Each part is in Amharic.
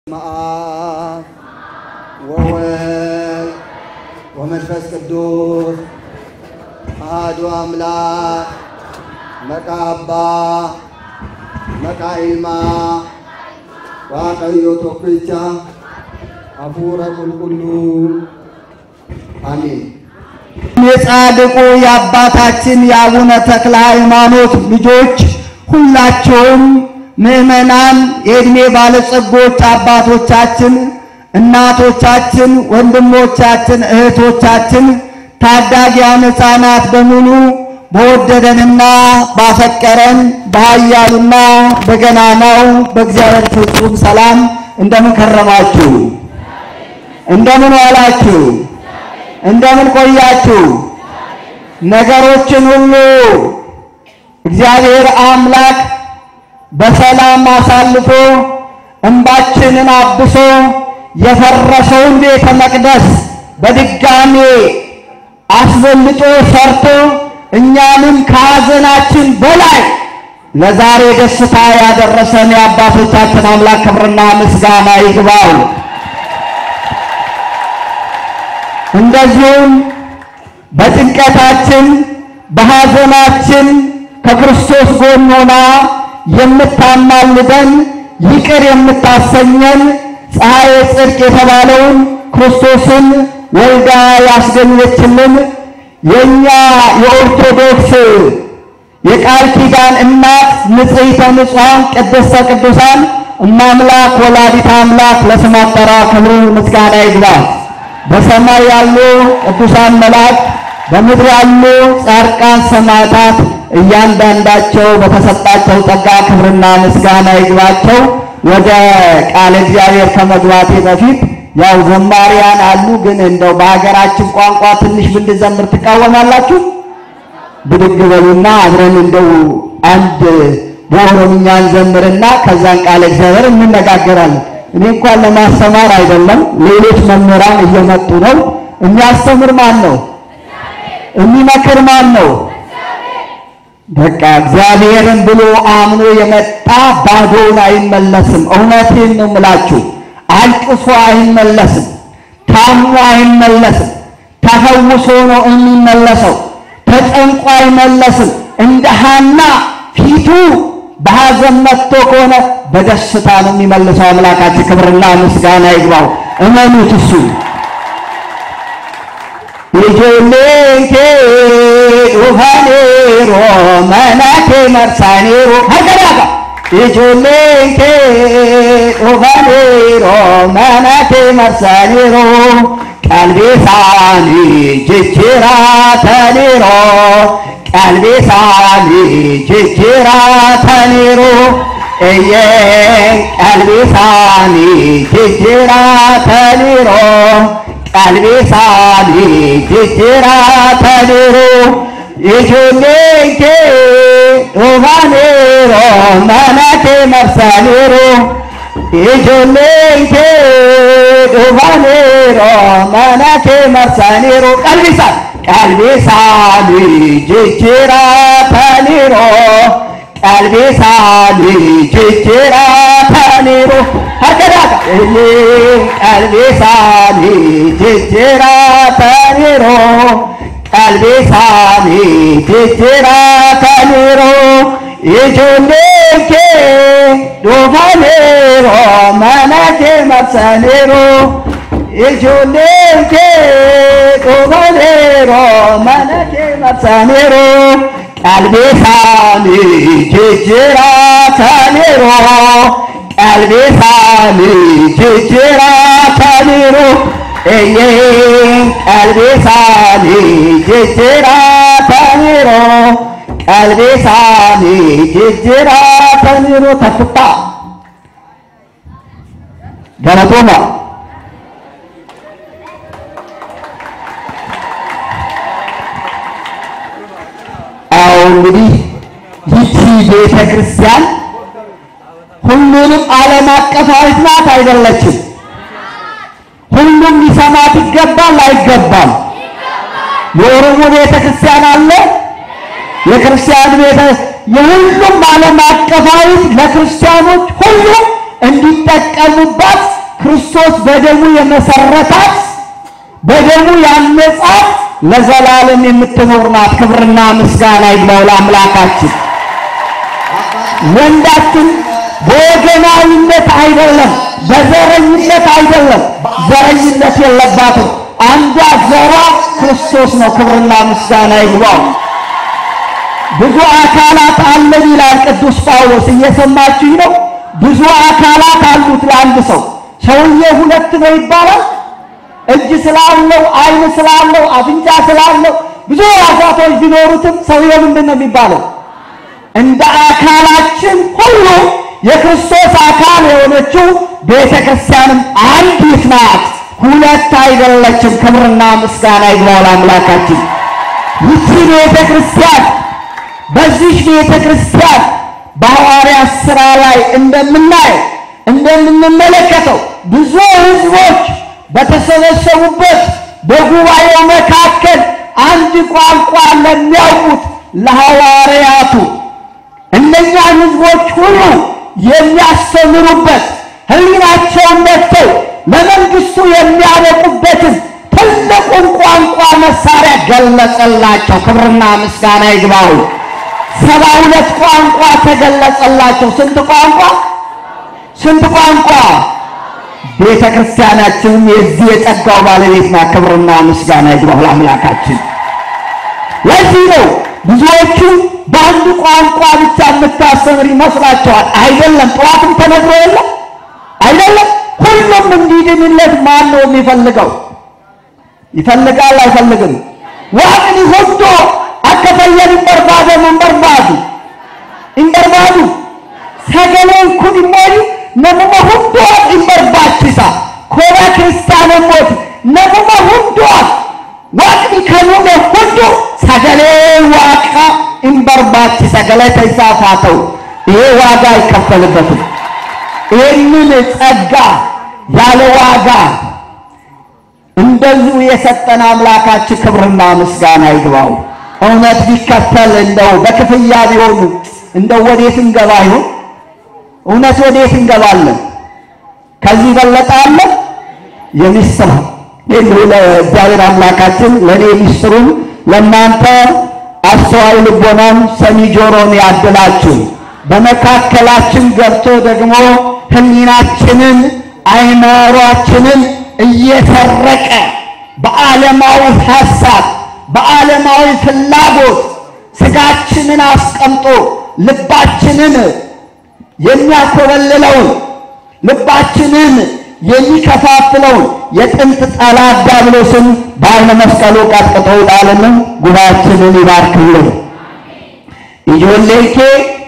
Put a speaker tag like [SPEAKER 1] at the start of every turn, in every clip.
[SPEAKER 1] አብ ወወልድ ወመንፈስ ቅዱስ አሐዱ አምላክ መቃ አባ መቃ ኢልማ waaqayዮ tokkicha hafuura qulqulluu አሜን።
[SPEAKER 2] የጻድቁ የአባታችን የአቡነ ተክለ ሃይማኖት ልጆች ሁላቸውም ምዕመናን፣ የዕድሜ ባለጸጎች አባቶቻችን፣ እናቶቻችን፣ ወንድሞቻችን፣ እህቶቻችን፣ ታዳጊያን ሕፃናት በሙሉ በወደደንና ባፈቀረን በኃያሉና በገናናው በእግዚአብሔር ፍጹም ሰላም እንደምን ከረማችሁ? እንደምን ዋላችሁ? እንደምን ቆያችሁ? ነገሮችን ሁሉ እግዚአብሔር አምላክ በሰላም አሳልፎ እንባችንን አብሶ የፈረሰውን ቤተ መቅደስ በድጋሜ አስበልጦ ሰርቶ እኛንም ከሐዘናችን በላይ ለዛሬ ደስታ ያደረሰን የአባቶቻችን አምላክ ክብርና ምስጋና ይግባው። እንደዚሁም በጭንቀታችን በሐዘናችን ከክርስቶስ ጎን ሆና የምታማልደን ይቅር የምታሰኘን ፀሐየ ጽድቅ የተባለውን ክርስቶስን ወልዳ ያስገኘችልን የእኛ የኦርቶዶክስ የቃል ኪዳን እናት ንጽሕተ ንጹሐን ቅድስተ ቅዱሳን እማምላክ ወላዲተ አምላክ ለስም አጠራሯ ክብር ምስጋና ይግባ። በሰማይ ያሉ ቅዱሳን መላእክት፣ በምድር ያሉ ጻድቃን ሰማዕታት እያንዳንዳቸው በተሰጣቸው ጸጋ ክብርና ምስጋና ይግባቸው። ወደ ቃለ እግዚአብሔር ከመግባቴ በፊት ያው ዘማሪያን አሉ፣ ግን እንደው በሀገራችን ቋንቋ ትንሽ ብንዘምር ትቃወማላችሁ? ብድግ በሉና አብረን እንደው አንድ በኦሮምኛ እንዘምርና ከዛን ቃለ እግዚአብሔር እንነጋገራለን። እኔ እንኳን ለማስተማር አይደለም፣ ሌሎች መምህራን እየመጡ ነው። የሚያስተምር ማን ነው? የሚመክር ማን ነው? በቃ እግዚአብሔርን ብሎ አምኖ የመጣ ባዶውን አይመለስም። እውነቴን ነው የምላችሁ። አልቅሶ አይመለስም። ታሞ አይመለስም። ተፈውሶ ነው የሚመለሰው። ተጨንቆ አይመለስም። እንደ ሐና ፊቱ በሐዘን መጥቶ ከሆነ በደስታ ነው የሚመልሰው። አምላካችን ክብርና ምስጋና ይግባው። እመኑት እሱ ijoolleen kee dhufaniiru mana kee marsaniiru harka dhaaqa ijoolleen kee dhufaniiru mana kee marsaniiru qalbii isaanii jijjiirataniiru qalbii isaanii jijjiirataniiru eeyyeen qalbii isaanii jijjiirataniiru qalbii isaanii jijjiirataniiru ijoolleen kee dhufaniiru mana kee marsaniiru ijoolleen kee dhufaniiru mana kee marsaniiru qalbii isaanii qalbii isaanii jijjiirataniiru qalbii isaanii jijjiirataniiru harka dhaaqa qalbii isaanii jijjiirataniiru qalbii isaanii jijjiirataniiru ijoolleen kee dhufaniiru mana kee marsaniiru ijoolleen kee dhufaniiru mana kee marsaniiru qalbii isaanii jijjiirataniiru qalbii isaanii jijjiirataniiru eeyyeen qalbii isaanii jijjiirataniiru qalbii isaanii jijjiirataniiru takkuttaa galatooma አዎ እንግዲህ ይቺ ቤተ ክርስቲያን ሁሉንም ዓለም አቀፋዊት ናት አይደለችም። ሁሉም ሊሰማት ይገባል አይገባም? የኦሮሞ ቤተ ክርስቲያን አለ፣ የክርስቲያን ቤተ የሁሉም ዓለም አቀፋዊት ለክርስቲያኖች ሁሉ እንዲጠቀሙባት ክርስቶስ በደሙ የመሰረታት በደሙ ያነጻት ለዘላለም የምትኖር ናት። ክብርና ምስጋና ይግባው ለአምላካችን። ወንዳችን በወገናዊነት አይደለም፣ በዘረኝነት አይደለም። ዘረኝነት የለባትም። አንዷ ዘሯ ክርስቶስ ነው። ክብርና ምስጋና ይግባው። ብዙ አካላት አለን ይላል ቅዱስ ጳውሎስ። እየሰማችሁኝ ነው? ብዙ አካላት አሉት ለአንድ ሰው። ሰውዬ ሁለት ነው ይባላል። እጅ ስላለው፣ ዓይን ስላለው፣ አፍንጫ ስላለው ብዙ ሕዋሳቶች ቢኖሩትም ሰውዬው ምንድን ነው የሚባለው? እንደ አካላችን ሁሉ የክርስቶስ አካል የሆነችው ቤተ ክርስቲያንም አንዲት ናት፣ ሁለት አይደለችም። ክብርና ምስጋና ይግባው ለአምላካችን። ይቺ ቤተ ክርስቲያን በዚህ ቤተ ክርስቲያን በሐዋርያት ሥራ ላይ እንደምናየው እንደምንመለከተው ብዙ ሕዝቦች በተሰበሰቡበት በጉባኤው መካከል አንድ ቋንቋ ለሚያውቁት ለሐዋርያቱ እነኛን ሕዝቦች ሁሉ የሚያስተምሩበት ሕሊናቸውን ነድተው ለመንግሥቱ የሚያበቁበትን ትልቁን ቋንቋ መሳሪያ ገለጸላቸው። ክብርና ምስጋና ይግባው። ሰባ ሁለት ቋንቋ ተገለጸላቸው። ስንት ቋንቋ? ስንት ቋንቋ? ቤተ ክርስቲያናችንም የዚህ የጸጋው ባለቤት ናት። ክብርና ምስጋና ይግባው ለአምላካችን። ለዚህ ነው ብዙዎቹ በአንድ ቋንቋ ብቻ የምታስተምር ይመስላቸዋል። አይደለም። ጠዋትም ተነግሮ የለም አይደለም። ሁሉም እንዲድንለት ማን ነው የሚፈልገው? ይፈልጋል አይፈልግም? ዋቅኒ ሁዶ አከፈየን በርባደ መንበርባዱ ኢንበርባዱ ሰገሌን ኩን ሞኒ ነሙመ ሁንዶት ኢንበርባችሳ ኮራ ክርስቲያነ ሞት ነሙመ ሁንዶት ዋቅኒ ከኑመ ሁንዶ ሰገሌ ዋቃ ኢንበርባችሳ ገለተ ይሳፋተው ይሄ ዋጋ አይከፈልበትም። ይህንን ጸጋ ያለ ዋጋ እንደዚሁ የሰጠን አምላካችን ክብርና ምስጋና ይግባው። እውነት ቢከፈል እንደው በክፍያ ቢሆኑ እንደው ወዴት እንገባ ይሆን? እውነት ወዴት እንገባለን? ከዚህ በለጠ አለ? የሚስጥር ይህ ለእግዚአብሔር አምላካችን ለእኔ ሚስጥሩን ለእናንተ አስተዋይ ልቦናን ሰሚ ጆሮን ያድላችሁ። በመካከላችን ገብቶ ደግሞ ሕሊናችንን አይምሯችንን እየሰረቀ በዓለማዊ ሐሳብ በዓለማዊ ፍላጎት ስጋችንን አስቀምጦ ልባችንን የሚያኮበልለውን ልባችንን የሚከፋፍለውን የጥንት ጠላት ዲያብሎስን በዓይነ መስቀሉ ቀጥቅጦ ጣልን። ጉባኤያችንን ይባርክልን። ኢጆሌኬ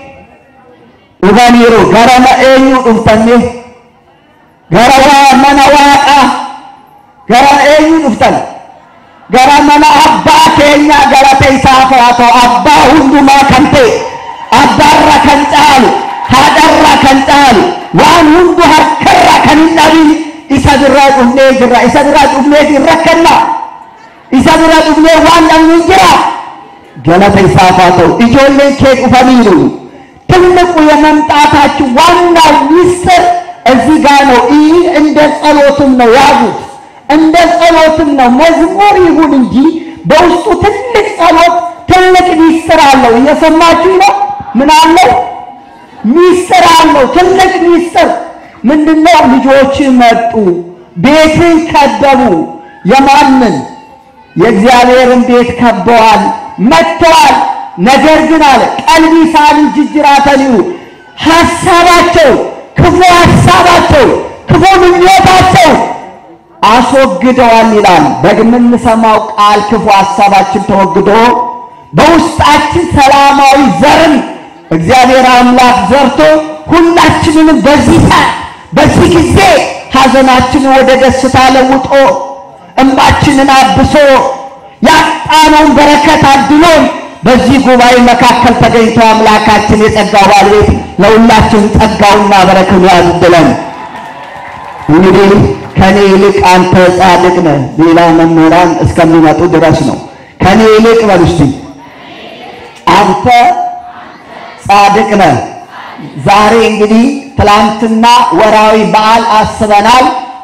[SPEAKER 2] ኡጋኒሩ ገረመ ኤኙ ዱፍተኔ ገረዋ መነዋቃ ገረ ኤኙ ዱፍተን ገረ መነ አባ ኬኛ ገለተ ኢሳፍ haa ta'u abbaa hundumaa kan ta'e abbaarra kan caalu haadharra kan caalu waan hundu harkarra kan hin dhabin isa birraa dhufnee jirra isa birraa dhufnee hin rakkanna isa bira dhufnee waan dhabnu hin jira galata isaaf haa ta'u ijoolleen kee dhufaniiru ትልቁ የመምጣታችሁ ዋናው ሚስጥር እዚህ ጋር ነው። ይህ እንደ ጸሎትም ነው ያዙት። እንደ ጸሎትም ነው መዝሙር ይሁን እንጂ በውስጡ ትልቅ ጸሎት፣ ትልቅ ሚስጥር አለው። እየሰማችሁ ነው? ምን አለው? ሚስጥር አለው። ትልቅ ሚስጥር ምንድነው? ልጆች መጡ፣ ቤትን ከበቡ። የማንን? የእግዚአብሔርን ቤት ከበዋል፣ መጥተዋል። ነገር ግን አለ ቀልቢሳን ጅጅራተኒው ሐሳባቸው ክፉ ሐሳባቸው ክፉ ምኞታቸው አስወግደዋል ይላል። በምንሰማው ቃል ክፉ ሐሳባችን ተወግዶ በውስጣችን ሰላማዊ ዘርን እግዚአብሔር አምላክ ዘርቶ ሁላችንንም በዚህ ሰዓት በዚህ ጊዜ ሐዘናችንን ወደ ደስታ ለውጦ እንባችንን አብሶ ያጣነውን በረከት አድሎን በዚህ ጉባኤ መካከል ተገኝቶ አምላካችን የጸጋው ባለቤት ለሁላችን ጸጋውና በረከቱ ያዝብለን። እንግዲህ ከኔ ይልቅ አንተ ጻድቅ ነህ፣ ሌላ መምህራን እስከሚመጡ ድረስ ነው። ከኔ ይልቅ በሉ እስቲ አንተ ጻድቅ ነህ። ዛሬ እንግዲህ ትላንትና ወራዊ በዓል አስበናል።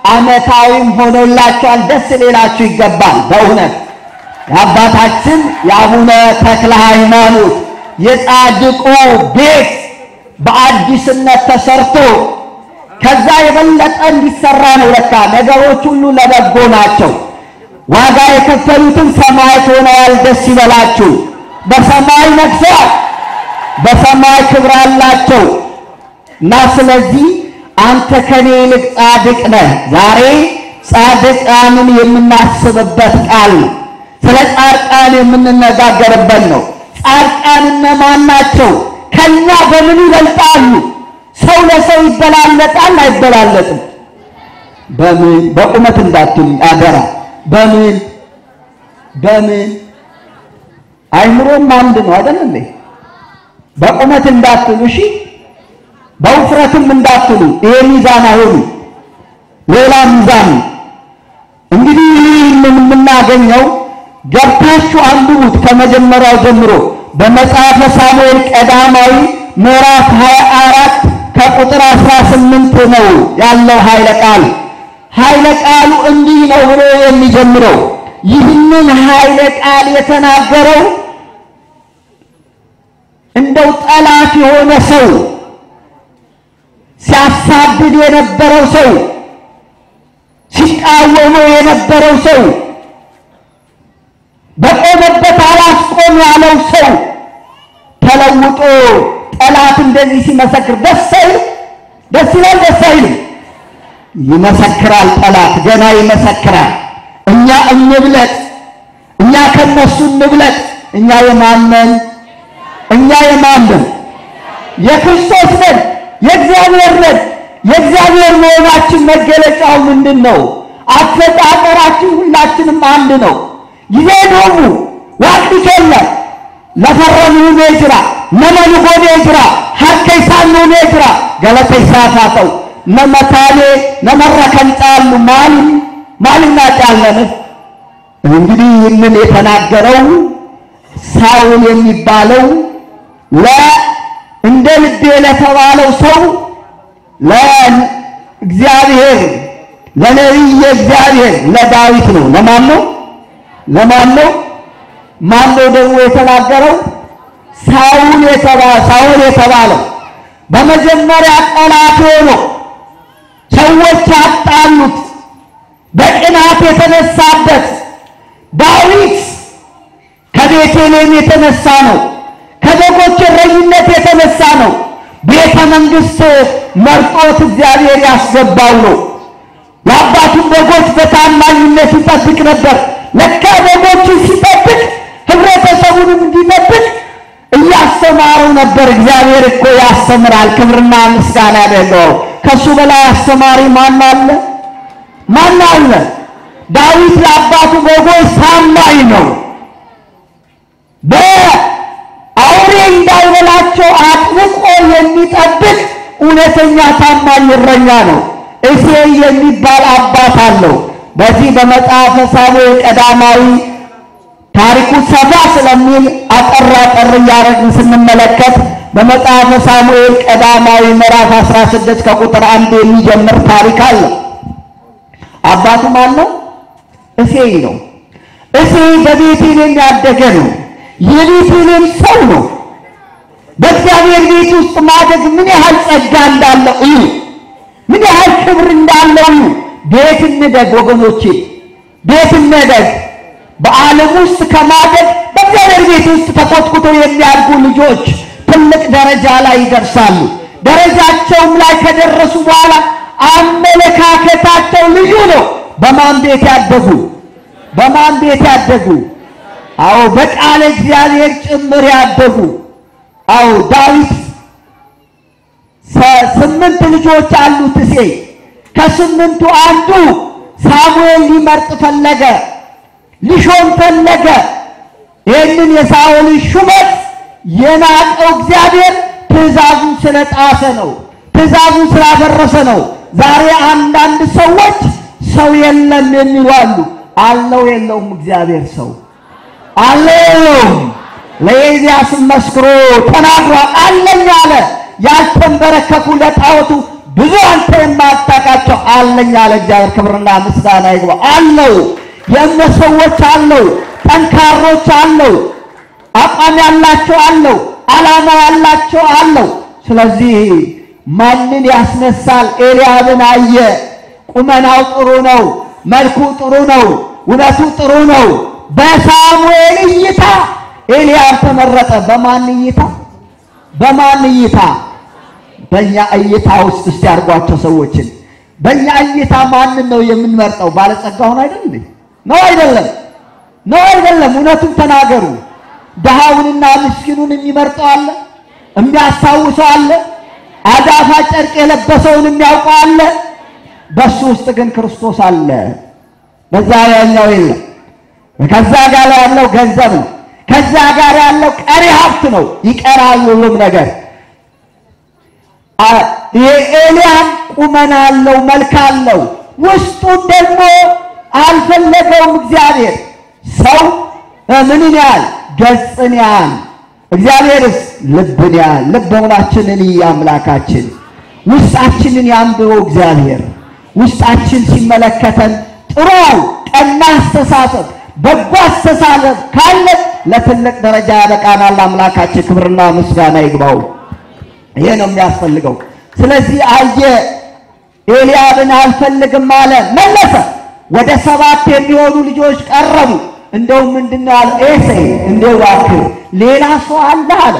[SPEAKER 2] ዓመታዊም ሆኖላቸዋል። ደስ ሊላችሁ ይገባል። በእውነት የአባታችን የአቡነ ተክለ ሃይማኖት የጻድቁ ቤት በአዲስነት ተሰርቶ ከዛ የበለጠ እንዲሰራ ነው። ለካ ነገሮች ሁሉ ለበጎ ናቸው። ዋጋ የከፈሉትን ሰማዕት ሆነዋል። ደስ ይበላችሁ። በሰማይ ነግሰዋል። በሰማይ ክብር አላቸው እና ስለዚህ አንተ ከኔ ይልቅ ጻድቅ ነህ። ዛሬ ጻድቃንን የምናስብበት ቃል ነው። ስለ ጻድቃን የምንነጋገርበት ነው። ጻድቃን እነማን ናቸው? ከኛ በምን ይበልጣሉ? ሰው ለሰው ይበላለጣል አይበላለጥም? በምን በቁመት እንዳትሉ አደራ። በምን በምን አይምሮም አንድ ነው አይደል እንዴ? በቁመት እንዳትሉ እሺ፣ በውፍረትም እንዳትሉ። ይሄ ሚዛን አይሆኑ፣ ሌላ ሚዛን ነው። እንግዲህ ይህንን የምናገኘው ገብታችሁ አንብቡት ከመጀመሪያው ጀምሮ በመጽሐፈ ሳሙኤል ቀዳማዊ ምዕራፍ 24 ከቁጥር 18 ነው ያለው ኃይለ ቃል። ኃይለ ቃሉ እንዲህ ነው ብሎ የሚጀምረው ይህንን ኃይለ ቃል የተናገረው እንደው ጠላት የሆነ ሰው ሲያሳድድ የነበረው ሰው ሲቃወመው የነበረው ሰው በቆመበት አላስቆም ያለው ሰው ተለውጦ ጠላት እንደዚህ ሲመሰክር ደስ አይልም? ደስ ይላል? ደስ አይልም? ይመሰክራል። ጠላት ገና ይመሰክራል። እኛ እንብለጥ፣ እኛ ከነሱ እንብለጥ። እኛ የማንን እኛ የማንን የክርስቶስ ነን፣ የእግዚአብሔር ነን። የእግዚአብሔር መሆናችን መገለጫው ምንድን ነው? አፈጣጠራችን ሁላችንም አንድ ነው። ጊዜ ዶሙ ዋቅቲ ኬለ ለፈረኑ ጅራ ነመኑ ጎኔ ጅራ ሀከይሳኑ ጅራ ገለተይሳፋተው ነመታኔ ነመረከን ጫሉ ማል ማልና ጫለን እንግዲህ ይህንን የተናገረው ሳውል የሚባለው ለ እንደ ልቤ ለተባለው ሰው ለእግዚአብሔር ለነቢየ እግዚአብሔር ለዳዊት ነው። ለማን ነው? ለማን ነው? ማን ነው ደግሞ የተናገረው? ሳውል የተባ ሳውል የተባለው በመጀመሪያ ጠላት ሆኖ ሰዎች ያጣሉት በቅናት የተነሳበት ዳዊት ከቤተልሔም የተነሳ ነው። ከበጎች እረኝነት የተነሳ ነው። ቤተ መንግሥት መርጦት እግዚአብሔር ያስገባው ነው። የአባቱን በጎች በታማኝነት ይጠብቅ ነበር። ለካ በጎችን ሲጠብቅ ህብረተሰቡንም እንዲጠብቅ እያስተማረው ነበር። እግዚአብሔር እኮ ያስተምራል። ክብርና ምስጋና ያደለው ከሱ በላይ አስተማሪ ማን አለ? ማን አለ? ዳዊት ለአባቱ በጎች ታማኝ ነው። በአውሬ እንዳይበላቸው አጥብቆ የሚጠብቅ እውነተኛ ታማኝ እረኛ ነው። እሴይ የሚባል አባት አለው። በዚህ በመጽሐፈ ሳሙኤል ቀዳማዊ ታሪኩ ሰፋ ስለሚል አጠር አጠር እያደረግን ስንመለከት በመጽሐፈ ሳሙኤል ቀዳማዊ ምዕራፍ 16 ከቁጥር አንድ የሚጀምር ታሪክ አለ። አባቱ ማን ነው? እሴይ ነው። እሴይ በቤቴልሔም ያደገ ነው። የቤቴልሔም ሰው ነው። በእግዚአብሔር ቤት ውስጥ ማደግ ምን ያህል ጸጋ እንዳለው እዩ። ምን ያህል ክብር እንዳለው እዩ። ቤት እንደግ ወገኖቼ፣ ቤት እንደግ። በዓለም ውስጥ ከማደግ በእግዚአብሔር ቤት ውስጥ ተኮትኩተው የሚያድጉ ልጆች ትልቅ ደረጃ ላይ ይደርሳሉ። ደረጃቸውም ላይ ከደረሱ በኋላ አመለካከታቸው ልዩ ነው። በማን ቤት ያደጉ? በማን ቤት ያደጉ? አዎ በቃለ እግዚአብሔር ጭምር ያደጉ። አዎ ዳዊት ስምንት ልጆች አሉት እሴይ። ከስምንቱ አንዱ ሳሙኤል ሊመርጥ ፈለገ፣ ሊሾም ፈለገ። ይህንን የሳኦልን ሹመት የናቀው እግዚአብሔር ትእዛዙን ስለጣሰ ነው፣ ትእዛዙን ስላፈረሰ ነው። ዛሬ አንዳንድ ሰዎች ሰው የለም የሚሉ አሉ። አለው የለውም እግዚአብሔር ሰው አለው። ለኤልያስ መስክሮ ተናግሯል። አለኝ አለ። ያልተንበረከኩ ለጣዖቱ ብዙ አንተ የማታውቃቸው አለኝ አለ እግዚአብሔር። ክብርና ምስጋና ይግባ አለው። የእምነት ሰዎች አለው፣ ጠንካሮች አለው፣ አቋም ያላቸው አለው፣ ዓላማ ያላቸው አለው። ስለዚህ ማንን ያስነሳል? ኤልያብን አየ። ቁመናው ጥሩ ነው፣ መልኩ ጥሩ ነው፣ ውበቱ ጥሩ ነው። በሳሙኤል እይታ ኤልያብ ተመረጠ። በማን እይታ? በማን እይታ? በእኛ እይታ ውስጥ እስቲ ያርጓቸው ሰዎችን። በእኛ እይታ ማንን ነው የምንመርጠው? ባለጸጋውን አይደል እንዴ? ነው አይደለም? ነው አይደለም? እውነቱን ተናገሩ። ድሃውንና ምስኪኑን የሚመርጠው አለ? የሚያስታውሰው አለ? አዳፋ ጨርቅ የለበሰውን የሚያውቀው አለ? በሱ ውስጥ ግን ክርስቶስ አለ። በዛ ያኛው የለም። ከዛ ጋር ያለው ገንዘብ ነው። ከዛ ጋር ያለው ቀሪ ሀብት ነው። ይቀራል ሁሉም ነገር። የኤልያብ ቁመና አለው፣ መልክ አለው። ውስጡን ደግሞ አልፈለገውም እግዚአብሔር። ሰው ምንን ያህል ገጽን ያህል እግዚአብሔርስ ልብን ያህል ልበ ሙላችንን አምላካችን ውስጣችንን ያንብበው እግዚአብሔር። ውስጣችን ሲመለከተን ጥሩ ቀና አስተሳሰብ በጎ አስተሳሰብ ካለ ለትልቅ ደረጃ ያበቃናል። አምላካችን ክብርና ምስጋና ይግባው። ይሄ ነው የሚያስፈልገው። ስለዚህ አየ ኤልያብን አልፈልግም አለ፣ መለሰ። ወደ ሰባት የሚሆኑ ልጆች ቀረቡ። እንደውም ምንድነው አለ ኤሴይ እንደው እባክህ ሌላ ሰው አለ አለ።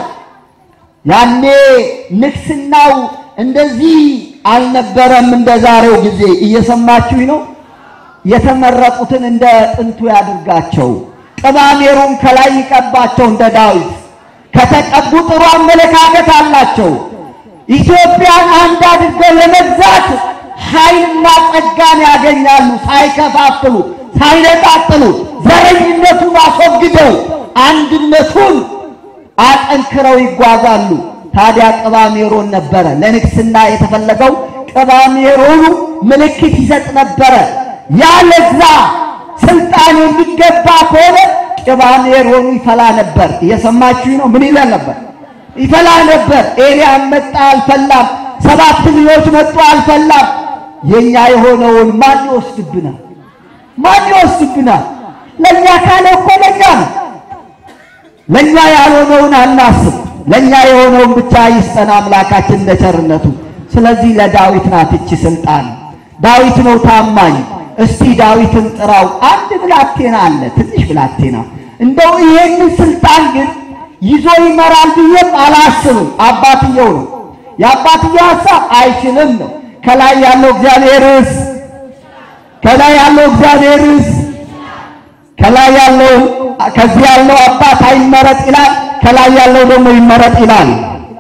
[SPEAKER 2] ያኔ ንግስናው እንደዚህ አልነበረም እንደ ዛሬው ጊዜ። እየሰማችሁኝ ነው? የተመረጡትን እንደ ጥንቱ ያድርጋቸው። ቅባሜሩን ከላይ ይቀባቸው እንደ ዳዊት። ከተቀቡ ጥሩ አመለካከት አላቸው። ኢትዮጵያን አንድ አድርገው ለመግዛት ኃይልና ጸጋን ያገኛሉ። ሳይከፋፍሉ፣ ሳይነጣጥሉ ዘረኝነቱን አስወግደው አንድነቱን አጠንክረው ይጓዛሉ። ታዲያ ቅባሜሮን ነበረ ለንግስና የተፈለገው። ቅባሜሮኑ ምልክት ይሰጥ ነበረ። ያለዛ ስልጣን የሚገባ ከሆነ ቅባሜሮኑ ይፈላ ነበር። እየሰማችሁ ነው? ምን ይለን ነበር? ይፈላ ነበር። ኤልያብ መጣ፣ አልፈላም። ሰባት ልጆች መጡ፣ አልፈላም። የኛ የሆነውን ማን ይወስድብናል? ማን ይወስድብናል? ለኛ ካለ እኮ ለኛ ነው። ለኛ ያልሆነውን አናስብ። ለኛ የሆነውን ብቻ ይስጠን አምላካችን እንደ ቸርነቱ። ስለዚህ ለዳዊት ናት እቺ ስልጣን። ዳዊት ነው ታማኝ። እስቲ ዳዊትን ጥራው። አንድ ብላቴና አለ፣ ትንሽ ብላቴና። እንደው ይሄንን ስልጣን ግን ይዞ ይመራል ብዬም አላስብም። አባትየው ነው የአባትየው ሀሳብ አይችልም ነው። ከላይ ያለው እግዚአብሔርስ ከላይ ያለው እግዚአብሔርስ ከላይ ያለው ከዚህ ያለው አባት አይመረጥ ይላል፣ ከላይ ያለው ደግሞ ይመረጥ ይላል።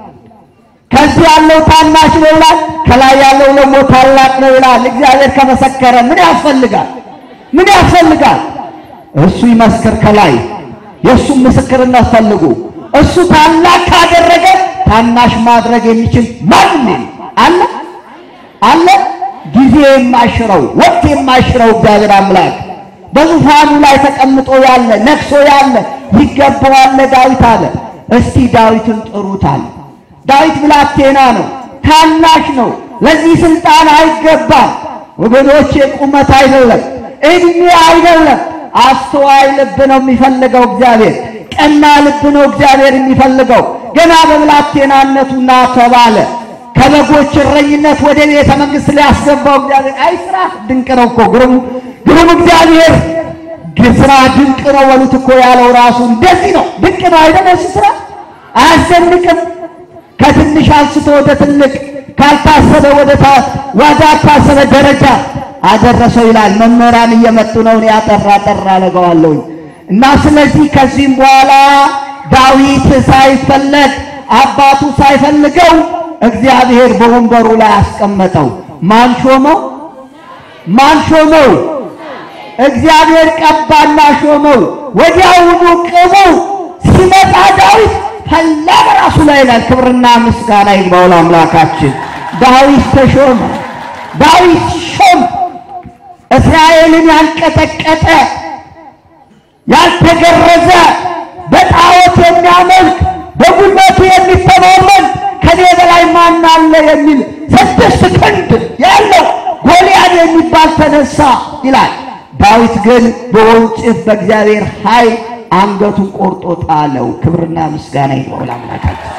[SPEAKER 2] ከዚህ ያለው ታናሽ ነው ይላል፣ ከላይ ያለው ደግሞ ታላቅ ነው ይላል። እግዚአብሔር ከመሰከረ ምን ያስፈልጋል? ምን ያስፈልጋል? እሱ ይመስክር ከላይ የእሱም ምስክርነት ፈልጉ። እሱ ታላቅ ካደረገ ታናሽ ማድረግ የሚችል ማንም አለ አለ። ጊዜ የማይሽረው ወቅት የማይሽረው እግዚአብሔር አምላክ በዙፋኑ ላይ ተቀምጦ ያለ ነግሶ ያለ ይገባዋል ለዳዊት አለ። እስቲ ዳዊትን ጥሩት አለ። ዳዊት ብላቴና ነው፣ ታናሽ ነው። ለዚህ ስልጣን አይገባም ወገኖቼ። ቁመት አይደለም፣ እድሜ አይደለም፣ አስተዋይ ልብ ነው የሚፈልገው እግዚአብሔር። ቀና ልብ ነው እግዚአብሔር የሚፈልገው። ገና በብላቴናነቱ ና ተባለ። ከበጎች እረኝነት ወደ ቤተ መንግሥት ሊያስገባው እግዚአብሔር አይ ስራ ድንቅ ነው እኮ ግሩም ግሩም እግዚአብሔር ስራ ድንቅ ነው በሉት እኮ ያለው ራሱ እንደዚህ ነው። ድንቅ ነው አይደል? እሱ ስራ አያስደንቅም? ከትንሽ አንስቶ ወደ ትልቅ ካልታሰበ ወደ ወዳልታሰበ ደረጃ አደረሰው ይላል። መምህራን እየመጡ ነው። እኔ አጠራ አጠራ አደርገዋለሁኝ እና ስለዚህ ከዚህም በኋላ ዳዊት ሳይፈለግ አባቱ ሳይፈልገው እግዚአብሔር በወንበሩ ላይ አስቀመጠው። ማን ሾመው? ማን ሾመው? እግዚአብሔር ቀባና ሾመው። ወዲያውኑ ቅቡ ሲመጣ ዳዊት ፈላ በራሱ ላይ ይላል። ክብርና ምስጋና ይግባው ለአምላካችን። ዳዊት ተሾመ። ዳዊት ሾም እስራኤልን ያንቀጠቀጠ ያልተገረዘ በጣዖት የሚያመልክ በጉልበቱ የሚተማመን ከኔ በላይ ማን አለ የሚል ስድስት ክንድ ያለው ጎልያድ የሚባል ተነሳ ይላል። ዳዊት ግን በወንጭፍ በእግዚአብሔር ኃይል አንገቱን ቆርጦ ጣለው። ክብርና ምስጋና ይግባው ለአምላካችን።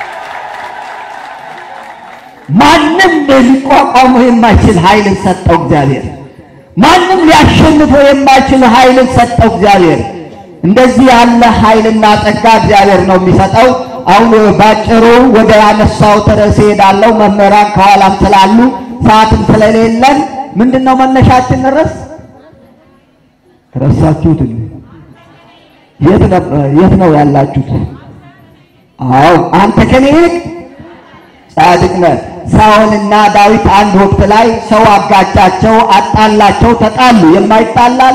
[SPEAKER 2] ማንም ሊቋቋመው የማይችል ኃይልን ሰጠው እግዚአብሔር። ማንም ሊያሸንፈው የማይችል ኃይልን ሰጠው እግዚአብሔር። እንደዚህ ያለ ኃይልና ጸጋ እግዚአብሔር ነው የሚሰጠው። አሁን ባጭሩ ወደ ያነሳሁት ርዕስ እሄዳለሁ። መምህራን ከኋላም ስላሉ ሰዓትም ስለሌለን ምንድን ነው መነሻችን ርዕስ ረሳችሁት? የት ነበር የት ነው ያላችሁት? አዎ አንተ ከኔ ይልቅ ጻድቅ ነህ። ሳኦልና ዳዊት አንድ ወቅት ላይ ሰው አጋጫቸው፣ አጣላቸው፣ ተጣሉ። የማይጣላለ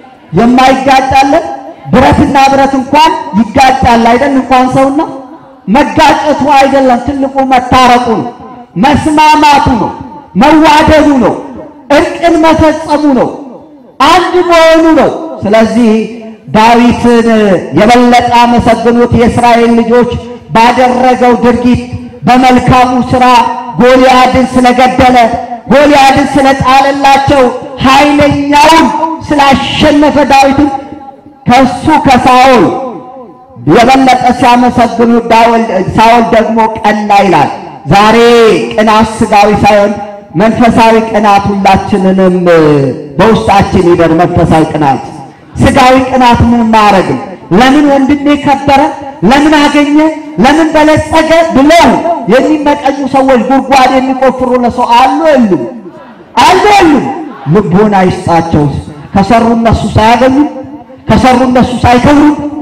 [SPEAKER 2] የማይጋጫለ ብረትና ብረት እንኳን ይጋጫል አይደል? እንኳን ሰውና መጋጨቱ አይደለም ትልቁ መታረቁ ነው፣ መስማማቱ ነው፣ መዋደዱ ነው፣ እርቅን መፈጸሙ ነው፣ አንድ መሆኑ ነው። ስለዚህ ዳዊትን የበለጠ አመሰግኑት። የእስራኤል ልጆች ባደረገው ድርጊት በመልካሙ ሥራ ጎልያድን ስለገደለ ጎልያድን ስለጣለላቸው ኃይለኛውን ስላሸነፈ ዳዊትን ከሱ ከሳኦል የበለጠ ሲያመሰግኑ ሳኦል ደግሞ ቀና ይላል። ዛሬ ቅናት ሥጋዊ ሳይሆን መንፈሳዊ ቅናት ሁላችንንም በውስጣችን ይደር። መንፈሳዊ ቅናት ሥጋዊ ቅናት ምንም አያረግም። ለምን ወንድሜ ከበረ፣ ለምን አገኘ፣ ለምን በለጸገ ብለው የሚመቀኙ ሰዎች ጉድጓድ የሚቆፍሩ ለሰው አሉ የሉም? አሉ የሉም? ልቦና ይስጣቸው። ከሰሩ እነሱ ሳያገኙ ከሰሩ እነሱ ሳይከብሩ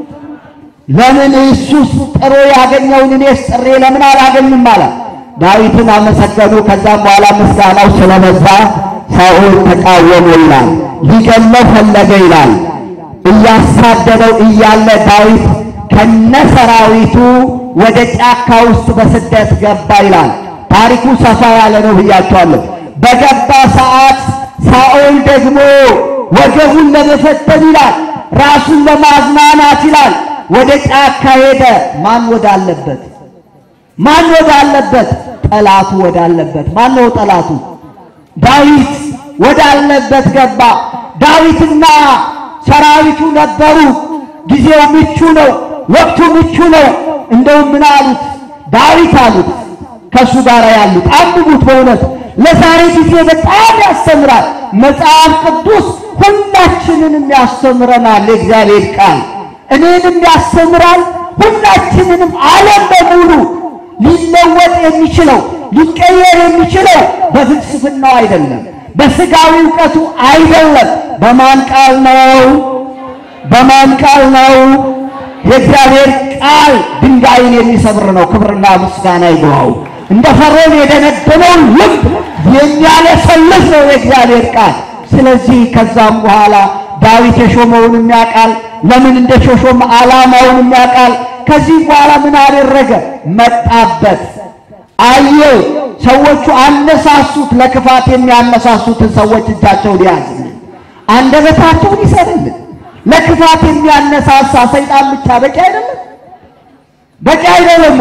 [SPEAKER 2] ለምን እሱስ ጥሮ ያገኘውን እኔስ ጥሬ ለምን አላገኝም አለ። ዳዊትን አመሰገኑ። ከዛም በኋላ ምስጋናው ስለበዛ ሳኦል ተቃወሙ ይላል። ሊገለው ፈለገ ይላል። እያሳደደው እያለ ዳዊት ከነሰራዊቱ ወደ ጫካ ውስጥ በስደት ገባ ይላል። ታሪኩ ሰፋ ያለ ነው ብያቸዋለሁ። በገባ ሰዓት ሳኦል ደግሞ ወገቡን ለመፈተን ይላል፣ ራሱን ለማዝናናት ይላል ወደ ጫካ ሄደ። ማን ወዳለበት? ማን ወዳለበት? ጠላቱ ወዳለበት። ማን ነው ጠላቱ? ዳዊት ወዳለበት ገባ። ዳዊትና ሰራዊቱ ነበሩ። ጊዜው ምቹ ነው፣ ወቅቱ ምቹ ነው። እንደውም ምን አሉት? ዳዊት አሉት። ከእሱ ጋር ያሉት አንብቡት። በእውነት ለዛሬ ጊዜ በጣም ያስተምራል። መጽሐፍ ቅዱስ ሁላችንንም ያስተምረናል። የእግዚአብሔር ቃል እኔንም ያስተምራል። ሁላችንንም ዓለም በሙሉ ሊለወጥ የሚችለው ሊቀየር የሚችለው በፍልስፍናው አይደለም፣ በስጋዊ እውቀቱ አይደለም። በማን ቃል ነው? በማን ቃል ነው? የእግዚአብሔር ቃል ድንጋይን የሚሰብር ነው። ክብርና ምስጋና ይግባው። እንደ ፈርዖን የደነደነውን ልብ የሚያለሰልስ ነው የእግዚአብሔር ቃል። ስለዚህ ከዛም በኋላ ዳዊት የሾመውንም ያውቃል፣ ለምን እንደ ሾሾም ዓላማውንም ያውቃል። ከዚህ በኋላ ምን አደረገ? መጣበት፣ አየው። ሰዎቹ አነሳሱት፣ ለክፋት የሚያነሳሱትን ሰዎች እጃቸውን ያዝልን፣ አንደበታቸውን ይሰርልን። ለክፋት የሚያነሳሳ ሰይጣን ብቻ በቂ አይደለም፣ በቂ አይደለም።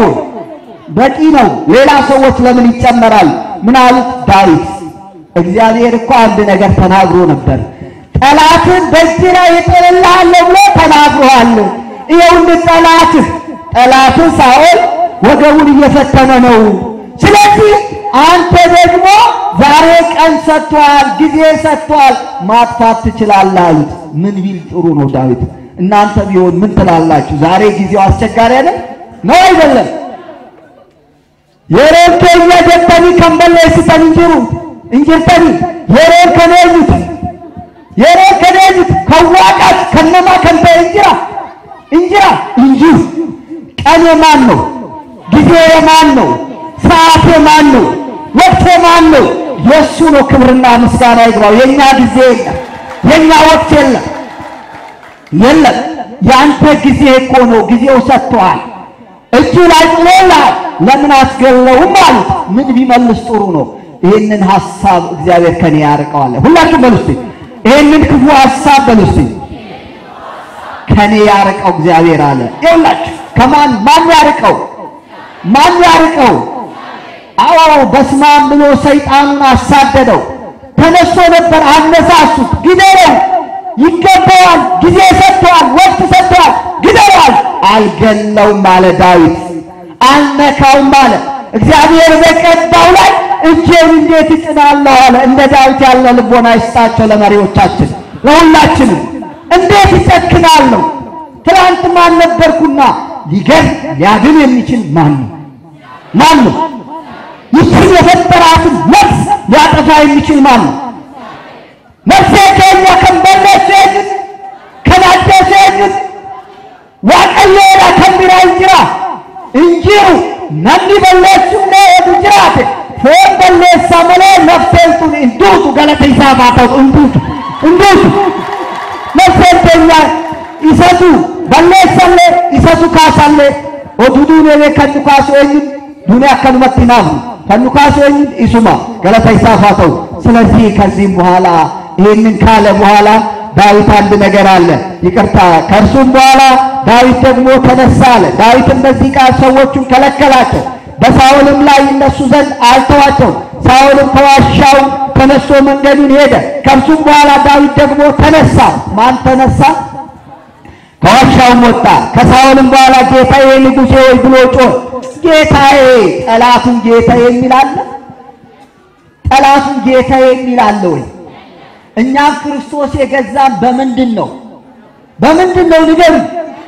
[SPEAKER 2] በቂ ነው። ሌላ ሰዎች ለምን ይጨመራል? ምን አሉት? ዳዊት እግዚአብሔር እኮ አንድ ነገር ተናግሮ ነበር ጠላትን በእጅ ላይ እጥልልሃለሁ ብሎ ተናግሮሃል። ይኸውልህ ጠላትህ ጠላትህ ሳኦል ወገቡን እየፈተነ ነው። ስለዚህ አንተ ደግሞ ዛሬ ቀን ሰጥቷል፣ ጊዜ ሰጥቷል፣ ማጥፋት ትችላለህ አሉት። ምን ቢል ጥሩ ነው ዳዊት? እናንተ ቢሆን ምን ትላላችሁ? ዛሬ ጊዜው አስቸጋሪ አይደል? ነው አይደለም? የሮን ከኛ ጀተኒ ከንበለ ስተን እንጅሩ እንጅርተኒ የሮን ከነዩት የሮን ከነዩት ከዋቃት ከነማ ከንተ እንጅራ እንጅራ እንጂ ቀን የማን ነው? ጊዜ የማን ነው? ሰዓት የማን ነው? ወቅት የማን ነው? የእሱ ነው። ክብርና ምስጋና ይግባው። የእኛ ጊዜ የለም፣ የእኛ ወቅት የለም የለም። የአንተ ጊዜ እኮ ነው። ጊዜው ሰጥተዋል። እጁ ላይ ጥሎልሃል። ለምን አትገለውም አሉት። ምን ቢመልስ ጥሩ ነው? ይህንን ሐሳብ እግዚአብሔር ከኔ ያርቀዋል። ሁላችሁም በሉ እስቲ ይህንን ክፉ ሐሳብ በሉ እስቲ ከኔ ያርቀው እግዚአብሔር አለ። ይኸውላችሁ ከማን ማን ያርቀው? ማን ያርቀው? አዎ በስማም ብሎ ሰይጣኑን አሳደደው። ተነስቶ ነበር፣ አነሳሱት። ግደለው፣ ይገባዋል፣ ጊዜ ሰጥተዋል፣ ወቅት ሰጥተዋል፣ ግደዋል። አልገለውም አለ ዳዊት፣ አልነካውም አለ። እግዚአብሔር በቀባው ላይ እጄን እንዴት እጭናለሁ አለ። እንደ ዳዊት ያለ ልቦና ይስጣቸው ለመሪዎቻችን፣ ለሁላችንም። እንዴት ይጨክናለሁ? ትናንት ማን ነበርኩና ሊገል ሊያድን የሚችል ማን ነው? ማን ነው? ይችን የፈጠራትን ነፍስ ሊያጠፋ የሚችል ማን ነው? ነፍሴ ከኛ ከንበለች ጅን ከናደሰ ጅን ዋቀየራ ከሚራ እንጅራ እንጂሩ ነኒ በለሱ ነዱ ጅራቴ ፎን በለሳ መሌ ነፍሴንቱን እንዱቱ ገለተ ይሳባተው እንዱቱ እንዱቱ ነፍሴን ተኛ ይሰቱ በለሰለ ይሰቱ ካሳለ ኦዱዱን የኔ ከኑ ካሱ eenyuን ዱንያ አከኑመት ናፉ ከኑ ካሱ eenyuን ኢሱማ ገለታ ይሳፋተው ስለዚህ ከዚህም በኋላ ይህንን ካለ በኋላ ዳዊት አንድ ነገር አለ ይቅርታ ከእርሱም በኋላ ዳዊት ደግሞ ተነሳ አለ ዳዊትም በዚህ ቃል ሰዎቹን ከለከላቸው በሳኦልም ላይ ይነሱ ዘንድ አልተዋቸው ሳኦልም ከዋሻው ተነስቶ መንገዱን ሄደ ከእርሱም በኋላ ዳዊት ደግሞ ተነሳ ማን ተነሳ ከዋሻውም ወጣ ከሳኦልም በኋላ ጌታዬ ንጉሴ ወይ ብሎ ጮህ ጌታዬ ጠላቱን ጌታዬ የሚል አለ ጠላቱን ጌታዬ የሚል አለ ወይ እኛም ክርስቶስ የገዛን በምንድን ነው በምንድን ነው ንገሩ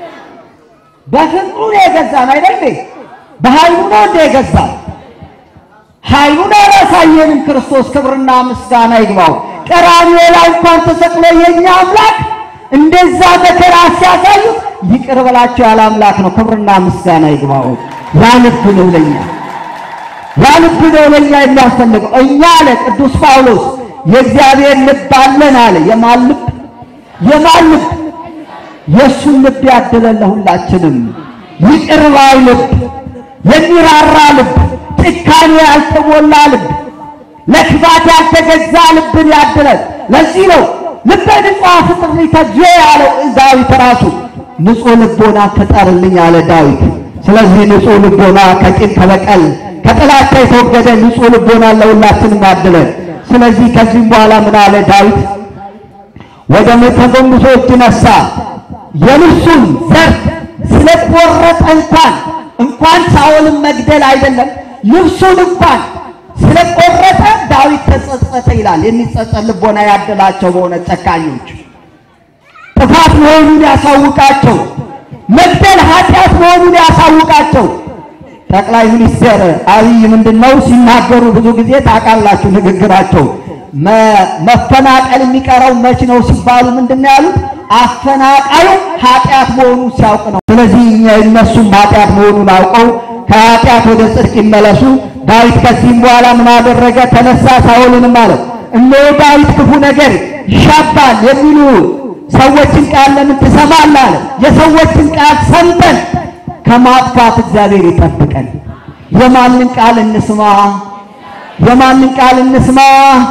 [SPEAKER 2] በፍቅሩ ነው የገዛን አይደል በኃይሉ ነው እንደ የገዛን ኃይሉን አላሳየንም ክርስቶስ ክብርና ምስጋና ይግባው ቀራንዮ ላይ እንኳን ተሰቅሎ የኛ አምላክ እንደዛ መከራ ሲያሳዩ ይቅር በላቸው ያለ አምላክ ነው ክብርና ምስጋና ይግባው ያ ልብ ነው ለኛ ያ ልብ ነው ለኛ የሚያስፈልገው እኛ አለ ቅዱስ ጳውሎስ የእግዚአብሔር ልብ አለን አለ የማን ልብ የማን ልብ የእሱን ልብ ያድለን ለሁላችንም ይቅር ባይ ልብ የሚራራ ልብ ጭካኔ ያልተሞላ ልብ ለክፋት ያልተገዛ ልብን ያድለን ለዚህ ነው ልበ ንጹሕ ፍጥር ተጀ ያለው ዳዊት ራሱ ንጹሕ ልቦና ፍጠርልኝ አለ ዳዊት ስለዚህ ንጹሕ ልቦና ከቂም ከበቀል ከጥላቻ የተወገደ ንጹሕ ልቦና ለሁላችንም ያድለን ስለዚህ ከዚህም በኋላ ምን አለ ዳዊት ወደ ተጎንብሶ እጅ ነሳ የልብሱን ዘርፍ ስለቆረጠ እንኳን እንኳን ሳኦልን መግደል አይደለም ልብሱን እንኳን ስለቆረጠ ዳዊት ተጸጸተ ይላል። የሚጸጸት ልቦና ያደላቸው በሆነ ጨካኞች ጥፋት መሆኑን ያሳውቃቸው፣ መግደል ኃጢአት መሆኑን ያሳውቃቸው። ጠቅላይ ሚኒስትር አብይ ምንድነው ሲናገሩ ብዙ ጊዜ ታውቃላችሁ ንግግራቸው መፈናቀል የሚቀረው መች ነው ሲባሉ ምንድነው ያሉት? አፈናቃዩ ኃጢአት መሆኑን ሲያውቅ ነው። ስለዚህ እኛ እነሱም ኃጢአት መሆኑን አውቀው ከኃጢአት ወደ ጽድቅ ይመለሱ። ዳዊት ከዚህም በኋላ ምን አደረገ? ተነሳ፣ ሳኦልንም አለው እነሆ ዳዊት ክፉ ነገር ይሻባል የሚሉ ሰዎችን ቃል ለምን ትሰማለህ? አለ። የሰዎችን ቃል ሰምተን ከማጥፋት እግዚአብሔር ይጠብቀን። የማንን ቃል እንስማ? የማንን ቃል እንስማ?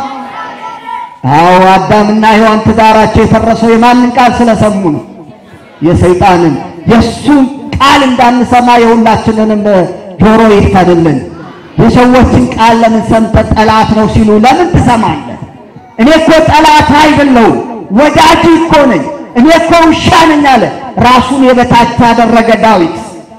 [SPEAKER 2] አዎ አዳምና ሔዋን ትዳራቸው የፈረሰው የማንን ቃል ስለሰሙ ነው? የሰይጣንን። የእሱን ቃል እንዳንሰማ የሁላችንንም ጆሮ ይክፈትልን። የሰዎችን ቃል ለምን ሰምተህ ጠላት ነው ሲሉ ለምን ትሰማለህ? እኔ እኮ ጠላት አይደለሁም ወዳጅ እኮ ነኝ፣ እኔ እኮ ውሻ ነኝ አለ። ራሱን የበታች ያደረገ ዳዊት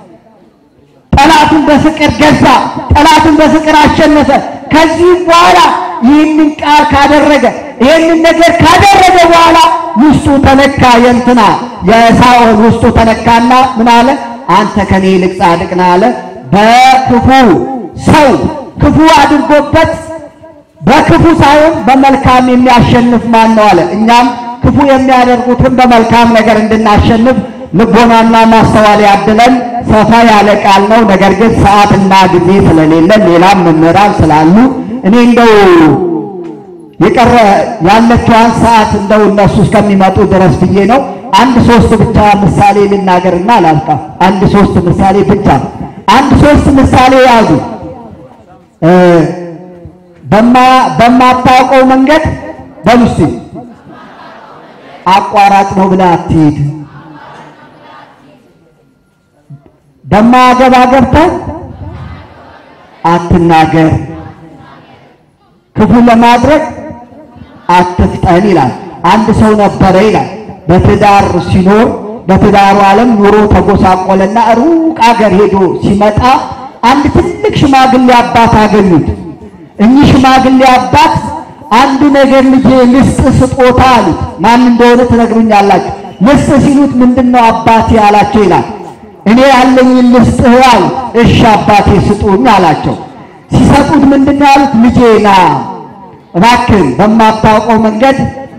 [SPEAKER 2] ጠላቱን በፍቅር ገዛ፣ ጠላቱን በፍቅር አሸነፈ። ከዚህ በኋላ ይህንን ቃል ካደረገ ይህንን ነገር ካደረገ በኋላ ውስጡ ተነካ። የእንትና የሳኦል ውስጡ ተነካና ምን አለ? አንተ ከኔ ይልቅ ጻድቅ ነህ አለ። በክፉ ሰው ክፉ አድርጎበት በክፉ ሳይሆን በመልካም የሚያሸንፍ ማን ነው አለ። እኛም ክፉ የሚያደርጉትን በመልካም ነገር እንድናሸንፍ ልቦናና ማስተዋል ያድለን። ሰፋ ያለ ቃል ነው። ነገር ግን ሰዓትና ጊዜ ስለሌለን ሌላም መምህራን ስላሉ እኔ እንደው የቀረ ያለችዋን ሰዓት እንደው እነሱ እስከሚመጡ ድረስ ብዬ ነው። አንድ ሶስት ብቻ ምሳሌ ልናገርና አላልካ። አንድ ሶስት ምሳሌ ብቻ አንድ ሶስት ምሳሌ ያዙ። በማታውቀው መንገድ በሉ እስቲ አቋራጭ ነው ብለህ አትሂድ። በማያገባ ገብተህ አትናገር፣ ክፉ ለማድረግ አትፍጠን ይላል። አንድ ሰው ነበረ ይላል በትዳር ሲኖር በትዳሩ ዓለም ኑሮ ተጎሳቆለና ሩቅ አገር ሄዶ ሲመጣ አንድ ትልቅ ሽማግሌ አባት አገኙት። እኚህ ሽማግሌ አባት አንድ ነገር ልጄ ልስጥ ስጦታ አሉት። ማን እንደሆነ ትነግሩኛላችሁ። ልስጥ ሲሉት ምንድነው አባቴ አላቸው ይላል። እኔ ያለኝን ልስጥህ አሉት። እሺ አባቴ ስጡኝ አላቸው። ሲሰጡት ምንድነው ያሉት? ልጄ ና እባክህ በማታውቀው መንገድ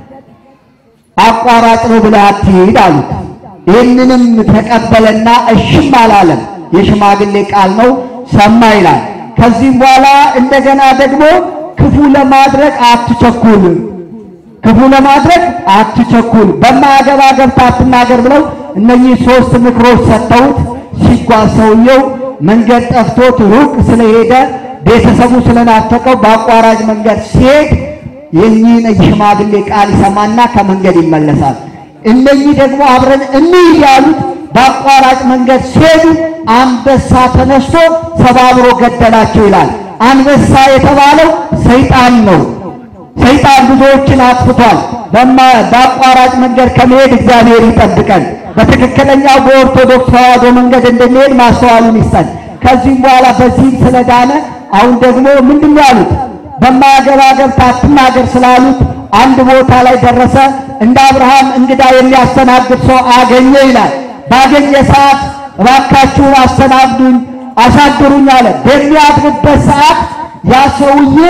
[SPEAKER 2] አቋራጭ ነው ብለህ አትሂድ አሉት። ይህንንም ተቀበለና እሽም አላለም። የሽማግሌ ቃል ነው ሰማ ይላል። ከዚህም በኋላ እንደገና ደግሞ ክፉ ለማድረግ አትቸኩል፣ ክፉ ለማድረግ አትቸኩል፣ በማያገባ ገብተህ አትናገር ብለው እነኚህ ሶስት ምክሮች ሰጥተውት ሲጓዝ ሰውየው መንገድ ጠፍቶት ሩቅ ስለሄደ ቤተሰቡ ስለናፈቀው በአቋራጭ መንገድ ሲሄድ የኚህን ሽማግሌ ቃል ይሰማና ከመንገድ ይመለሳል። እነኚህ ደግሞ አብረን እንሂድ ያሉት በአቋራጭ መንገድ ሲሄዱ አንበሳ ተነስቶ ሰባብሮ ገደላቸው ይላል። አንበሳ የተባለው ሰይጣን ነው። ሰይጣን ብዙዎችን አጥፍቷል። በአቋራጭ መንገድ ከመሄድ እግዚአብሔር ይጠብቀን። በትክክለኛው በኦርቶዶክስ ተዋሕዶ መንገድ እንድንሄድ ማስተዋሉን ይስጠን። ከዚህም በኋላ በዚህም ስለዳነ አሁን ደግሞ ምንድን ነው ያሉት? በማያገባ ገብተህ አትናገር ስላሉት አንድ ቦታ ላይ ደረሰ። እንደ አብርሃም እንግዳ የሚያስተናግድ ሰው አገኘ ይላል። ባገኘ ሰዓት እባካችሁን አስተናግዱኝ፣ አሳድሩኝ አለ። በሚያድርበት ሰዓት ያ ሰውዬ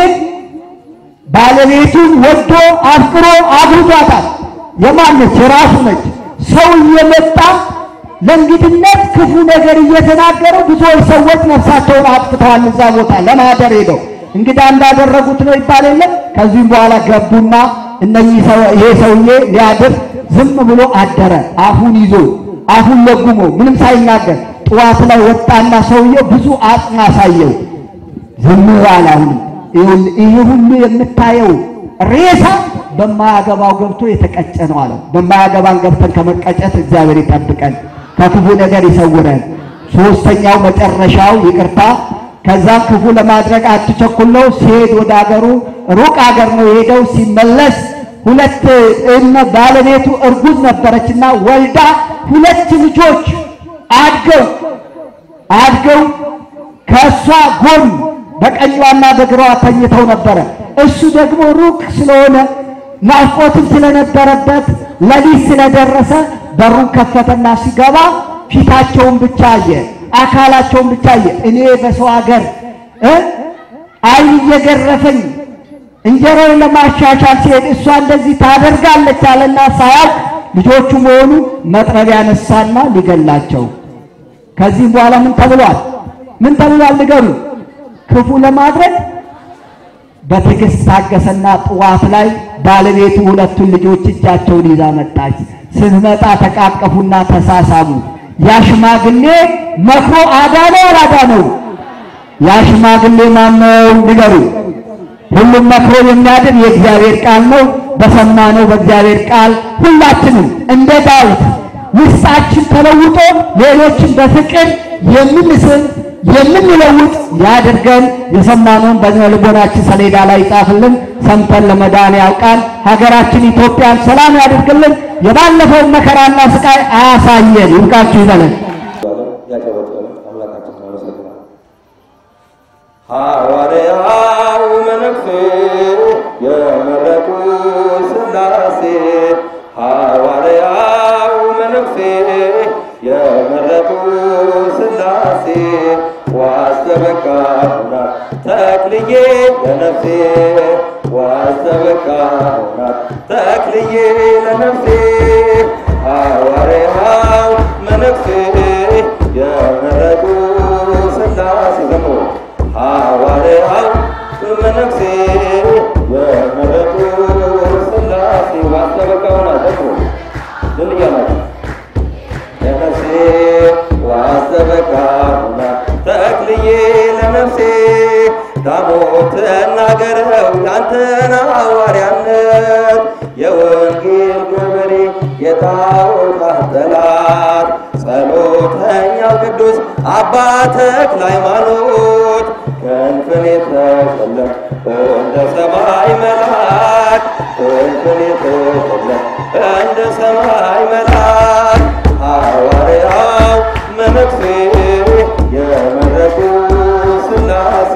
[SPEAKER 2] ባለቤቱን ወዶ አፍቅሮ አግብቷታል። የማነች? የራሱ ነች። ሰው እየመጣ ለእንግድነት ክፉ ነገር እየተናገረ ብዙዎች ሰዎች ነፍሳቸውን አጥፍተዋል። እዛ ቦታ ለማደር ሄደው እንግዳ እንዳደረጉት ነው ይባል የለም። ከዚህም በኋላ ገቡና እነኚህ ይሄ ሰውዬ ሊያድር ዝም ብሎ አደረ። አፉን ይዞ አፉን ለጉሞ ምንም ሳይናገር ጠዋት ላይ ወጣና ሰውዬው ብዙ አጽም አሳየው። ዝም ባለ አሁን ይሄ ሁሉ የምታየው ሬሳ በማያገባው ገብቶ የተቀጨ ነው አለው። በማያገባን ገብተን ከመቀጨት እግዚአብሔር ይጠብቀን፣ ከክፉ ነገር ይሰውረን። ሶስተኛው መጨረሻው ይቅርታ ከዛም ክፉ ለማድረግ አትቸኩል ነው። ሲሄድ ወደ አገሩ ሩቅ አገር ነው የሄደው። ሲመለስ ሁለት እነ ባለቤቱ እርጉዝ ነበረችና ወልዳ ሁለት ልጆች አድገው አድገው ከእሷ ጎን በቀኟና በግራዋ ተኝተው ነበረ። እሱ ደግሞ ሩቅ ስለሆነ ናፍቆትም ስለነበረበት ሌሊት ስለደረሰ በሩን ከፈተና ሲገባ ፊታቸውን ብቻ አየ፣ አካላቸውን ብቻ አየ። እኔ በሰው ሀገር እ ዓይን እየገረፈኝ እንጀራውን ለማሻሻል ሲሄድ እሷ እንደዚህ ታደርጋለች አለና ሳያውቅ ልጆቹ መሆኑ መጥረቢያ ያነሳና ሊገላቸው። ከዚህም በኋላ ምን ተብሏል? ምን ተብሏል? ንገሩ። ክፉ ለማድረግ በትዕግስት ታገሰና ጠዋት ላይ ባለቤቱ ሁለቱን ልጆች እጃቸውን ይዛ መጣች። ስትመጣ ተቃቀፉና ተሳሳሙ። ያ ሽማግሌ መክሮ አዳነው አላዳነው? ያ ሽማግሌ ማነው? ንገሩ። ሁሉም መክሮ የሚያድን የእግዚአብሔር ቃል ነው። በሰማነው በእግዚአብሔር ቃል ሁላችንም እንደ ዳዊት ውስጣችን ተለውጦ ሌሎችን በፍቅር የምንስል የምንለውጥ ያድርገን። የሰማነውን በልቦናችን ሰሌዳ ላይ ይጻፍልን። ሰምተን ለመዳን ያውቃል። ሀገራችን ኢትዮጵያን ሰላም ያድርግልን። የባለፈውን መከራና ስቃይ አያሳየን። ይብቃችሁ ይበለን።
[SPEAKER 3] ያጨበጨበ አምላካችን እናመሰግናለን። ሐዋርያው መነኩሴ የመረጡ ሥላሴ ሐዋርያው መነኩሴ የመረጡ ሥላሴ ዋስተበቃ ሆና ተክልዬ ለነፍሴ ዋስተበቃ ሆና ተክልዬ ለነፍሴ ሐዋርያው መነኩሴ የመረጡ ሥላሴ ዘምሮ ሐዋርያው መነኩሴ የመረጡ ሥላሴ ዋስተበቃ ሆና ዘምሮ ድል እያላችሁ ለነፍሴ ዋስተበቃ ሆና ተክልዬ ለነፍሴ ዳሞት ተናገረው ያንተን ሐዋርያነት የወንጌል ገበሬ የጣዖታት ጠላት ጸሎተኛ በጣም ቅዱስ አባ ተክለ ሃይማኖት ክንፍን የተሸለም እንደ ሰማይ መልአክ ክንፍን የተሸለም እንደ ሰማይ መልአክ ሐዋርያው መነኩሴ የመረጡ ሥላሴ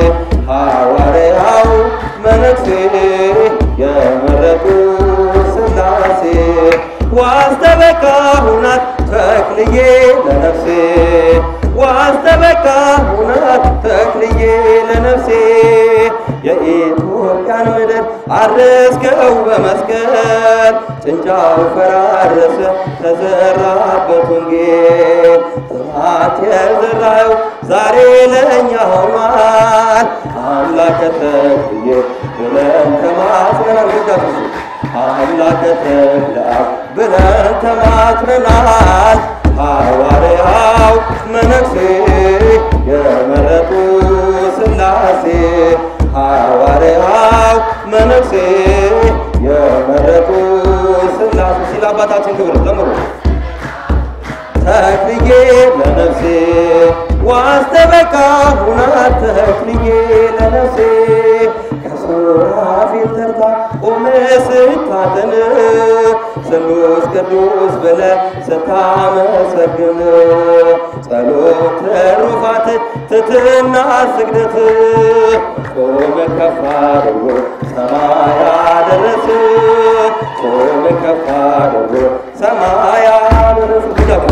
[SPEAKER 3] ሐዋርያው መነኩሴ የመረጡ ሥላሴ ዋስተበቃ ሁናት ተክልዬ ለነፍሴ ዋስተበቃ ሁናት ተክልዬ ለነፍሴ የኢትዮጵያን ምድር አረስከው በመስቀል ጭንጫው ፈራረሰ ተዘራበት ወንጌል ጥማት የዘራው ዛሬ ለእኛ ሆኗል አምላከ ተክልዬ ብለን ተማጽነናል ግዳቱ አምላከ ተክለ አብ ብለን ተማጽነናል ሐዋርያው መነኩሴ የመረጡ ሥላሴ ሐዋርያው መነኩሴ የመረጡ ሥላሴ ሲል አባታችን ክብር ዘምሩ ተክልዬ ለነፍሴ ዋስተበቃ ሁናት ተክልዬ ለነፍሴ ከሱራፌል ተርታ ቆመ ስታጥን ስሉስ ቅዱስ ብለ ስታመሰግን ጸሎት ትሩፋት ትትና ስግደት ቆመ ከፍ አድርጎ ሰማይ አደረስ ቆመ ከፍ አድርጎ ሰማይ አደረስ ጉዳቱ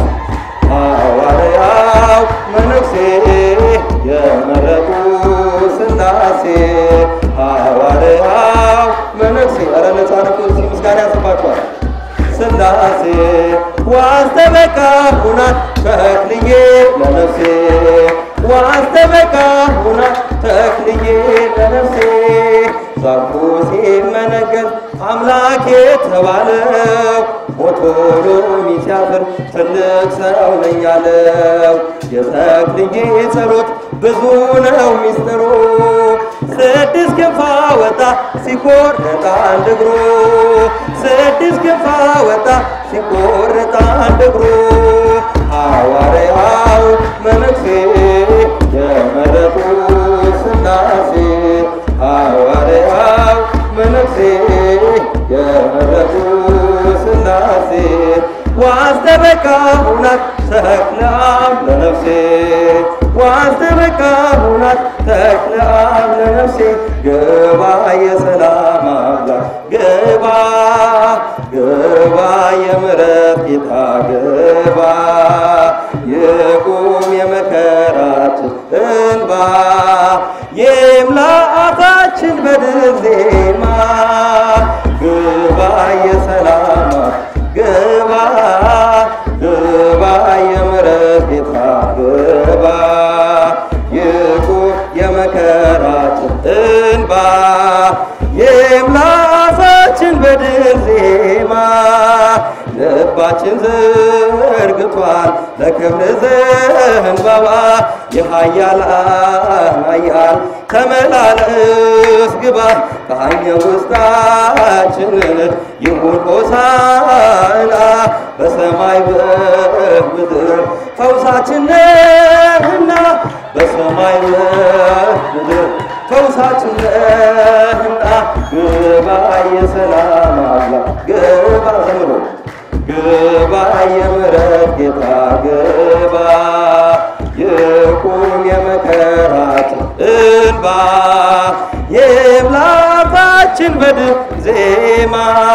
[SPEAKER 3] ሐዋርያው መነኩሴ የመረጡ ሥላሴ ሐዋርያው መነኩሴ ኧረ ነፃነቱ እዚህ ምስጋና ያስባችኋል። ሥላሴ ዋስተበቃ ሁናት ተክልዬ ለነፍሴ ዋስተበቃ ሁናት ተክልዬ ለነፍሴ ዛፉ ሲመነገል አምላክ የተባለው ሞቶሎሚ ሲያፍር ትልቅ ሰው ነኝ ያለው የተክልዬ ጸሎት ብዙ ነው ሚስጥሩ ስድስት ክንፍ አወጣ ሲቆርጥ አንድ እግሩ ስድስት ክንፍ አወጣ ሲቆርጥ አንድ እግሩ ሐዋርያው መነኩሴ የመረጡ ሥላሴ ሐዋርያው መነኩሴ የመረጡ ሥላሴ ዋስተበቃ ሁናት ተክለ አብ ለነፍሴ ዋስተበቃ ሁናት ተክለ አብ ለነፍሴ ግባ የሰላም አምላክ ግባ ግባ የምሕረት ጌታ ግባ ይቁም የመከራችን እንባ ይምላ አፋችን በድል ዜማ ግባ የሰላም ግባ ግባ የምሕረት ጌታ ግባ ይቁም የመከራችን እንባ ይምላ አፋችን በድል ዜማ ልባችን ዘርግቷል ለክብር ዘንባባ የኃያላን ኃያል ተመላለስ ግባ ከአኛ ውስጣችንን ይሁን ሆሳዕና በሰማይ በምድር ፈውሳችን ነህና በሰማይ በምድር ፈውሳችን ነህና ግባ የሰላም አምላክ ግባ ዘምሮ ግባ የምሕረት ጌታ ግባ ይቁም የመከራችን እንባ ይብላ አፋችን በድል ዜማ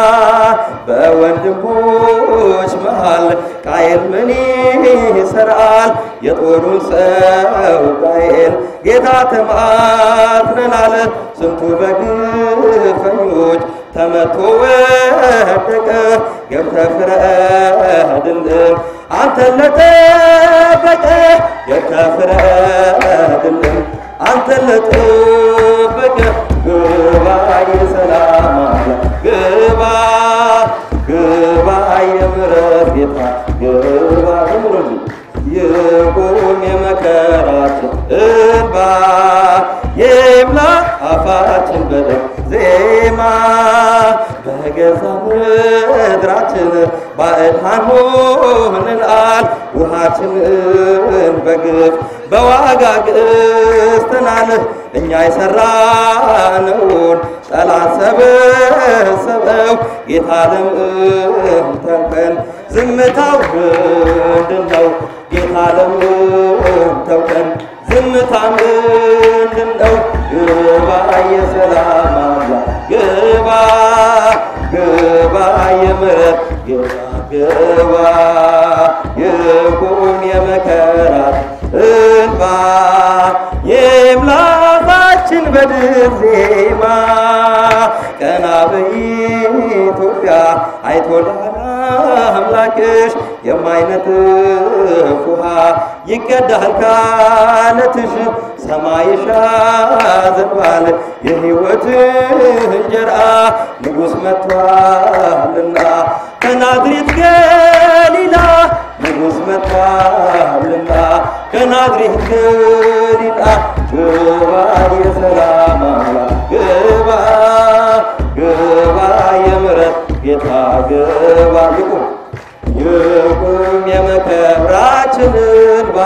[SPEAKER 3] በወንድሞች መሃል ቃየል ምን ይሰራል? የጦሩን ሰው ቃየል ጌታ ተማትነናል። ስንቱ በግፈኞች ተመቶ ወደቀ። ገብተህ ፍረድልን አንተን ለጠበቀ ገብተህ ፍረድልን አንተን ለጠበቀ ግባ የሰላም አምላክ ግባ ግባ የምሕረት ጌታ ግባ ዝምሩልኝ ይቁም የመከራችን እንባ ይምላ አፋችን በደም ዜማ በገዛ ምድራችን ባዕዳን ሆነናል። ውሃችንን በግፍ በዋጋ ገዝተናል። እኛ የሠራነውን ጠላት ሰበሰበው። ጌታ ለምን ተውከን? ዝምታው ምንድን ነው? ጌታ ለምን ተውከን? ዝምታ ምንድን ነው? ግባ የሰላም አምላክ ግባ ግባ የምሕረት ግባ ግባ ይቁም የመከራት እንባ የምላፋችን በድል ዜማ ቀና በኢትዮጵያ አይቶላል አምላክሽ የማይነጥፍ ውሃ ይቀዳል ካለትሽ ሰማይሽ ያዘንባል የሕይወት እንጀራ ንጉሥ መጥቷልና ከናዝሬት ገሊላ ንጉሥ መጥቷልና ከናዝሬት ገሊላ ግባ የሰላም አምላክ ግባ ግባ የምሕረት ጌታ ግባ ይቁም ይቁም የመከራችን እንባ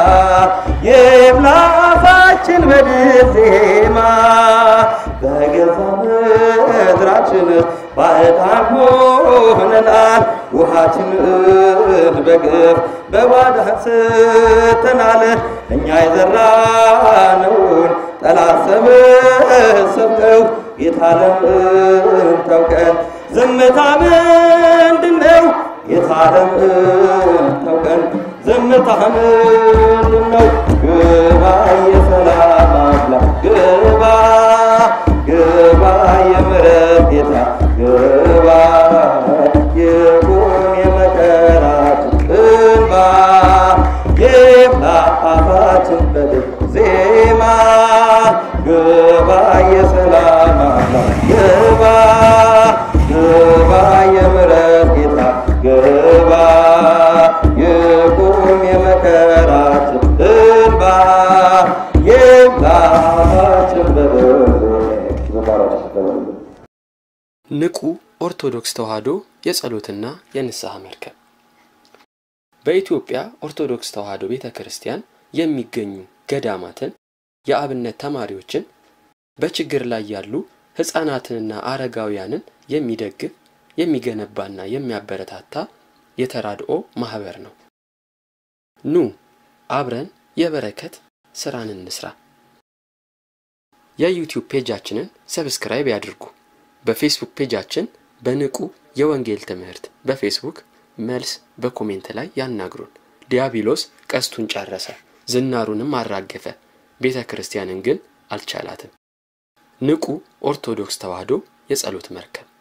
[SPEAKER 3] የምላፋችን በድል ዜማ በገዛ ምድራችን ባዕዳን ሆነናል። ውሃችንን በግፍ በባዳ ስተናል። እኛ የዘራነውን ጠላት ሰበሰብከው። ጌታ ለምን ተውከን? ዝምታ ምንድን ነው? ጌታ ለምን ተውከን? ዝምታ ምንድን ነው? ግባ የሰላም አምላክ ግባ ግባ የምሕረት ጌታ ግባ ይቁም የመከራችን እንባ ይብላ አፋችን በድል ዜማ ግባ የሰላም አምላክ ግባ ግባ የምሕረት ጌታ ግባ ይቁም የመከራችን እንባ ይብላ አፋችን በድል
[SPEAKER 4] ንቁ ኦርቶዶክስ ተዋሕዶ የጸሎትና የንስሐ መርከብ በኢትዮጵያ ኦርቶዶክስ ተዋሕዶ ቤተ ክርስቲያን የሚገኙ ገዳማትን፣ የአብነት ተማሪዎችን፣ በችግር ላይ ያሉ ሕፃናትንና አረጋውያንን የሚደግፍ የሚገነባና የሚያበረታታ የተራድኦ ማህበር ነው። ኑ አብረን የበረከት ስራን እንስራ። የዩቲዩብ ፔጃችንን ሰብስክራይብ ያድርጉ። በፌስቡክ ፔጃችን በንቁ የወንጌል ትምህርት በፌስቡክ መልስ በኮሜንት ላይ ያናግሩን። ዲያብሎስ ቀስቱን ጨረሰ፣ ዝናሩንም አራገፈ፣ ቤተ ክርስቲያንን ግን አልቻላትም። ንቁ ኦርቶዶክስ ተዋሕዶ የጸሎት መርከብ